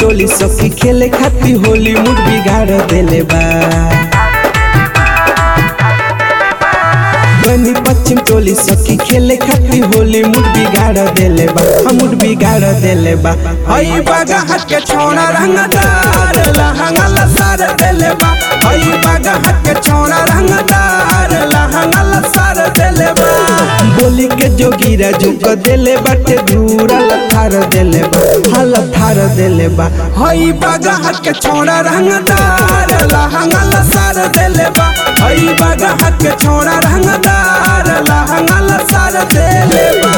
टोली सखी खेले खाती होली मुड बिगाड़ देले बा बनी पश्चिम टोली सखी खेले खाती होली मुड बिगाड़ देले बा हम मुड बिगाड़ देले बा हई बागा हट के छोड़ा रंगदार लहंगा लसार देले बा हई बागा हट के छोड़ा रंगदार लहंगा लसार देले बा बोली के जोगीरा झुक देले बाटे धूरा लथार देले बा हल थार देले बा हई बागा हट के छोड़ा रंगदार लहंगा लसार देले बा हई बागा हट के छोड़ा रंगदार लहंगा लसार देले बा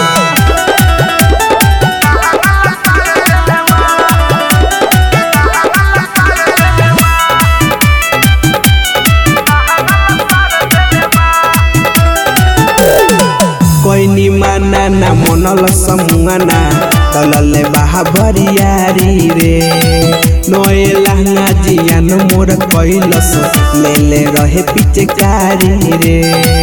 कोइनी माना ना मनल समुआना तलले बाहा भरियारी रे नए लहंगा जियान मोर कैलस ले ले रहे पिचकारी रे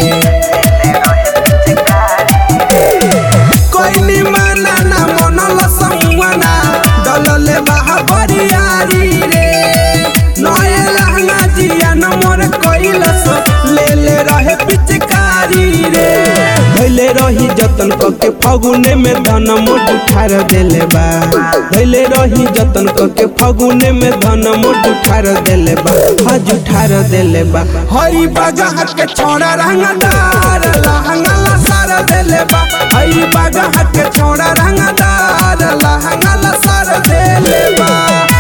कोइनी माना ना मनल समुआना दलले बाहा भरियारी रे नए लहंगा जियान मोर कैलस ले ले रहे पिचकारी रे धैले रही जतन कके फगुने में धन मोट उठार देले बा धैले रही जतन कके फगुने में धन मोट उठार देले बा हज उठार देले बा हई बागा हट के छोड़ा रंगदार लहंगा लसार देले बा हई बागा हट के छोड़ा रंगदार लहंगा लसार देले बा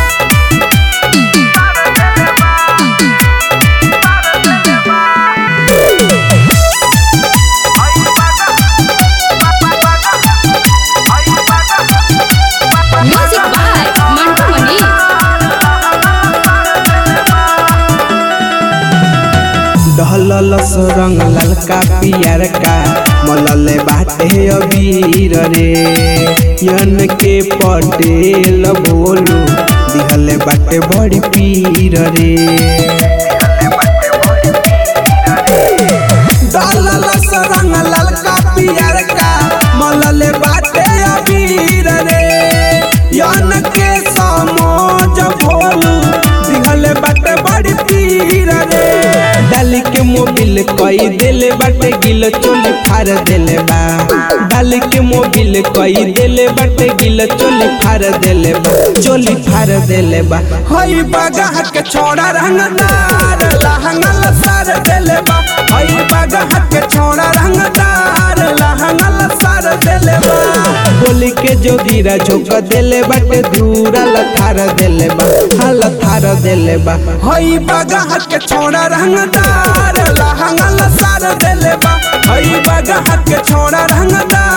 Music by Mantu Mani. डहलस रंग ललका पियर का मलले बाटे अबीर रे यन के पटेल बोलू दिहले बाटे बड़ी पीर रे डहलस रंग ललका पियर का मलले बाटे अबीर रे यन के समोज भोलू दिहले बाटे बड़ी पीर रे डाली के मोबिल कई देले बाटे गिल चोली फार देले बा डाली के मोबिल कई देले बाटे गिल चोली फार देले बा चोली फार देले बा हई बागा हट के छोड़ा रंगदार लहंगा लसार देले बा हई बागा हट के छोड़ा रंगदार लहंगा लसार देले बा बोली के जोगीरा झोंक देले बाटे धूरा लथार देले बा हल थार देले बा हई बागा हट के छोड़ा रंगदार लहंगा लसार देले बा हई बागा हट के छोड़ा रंगदार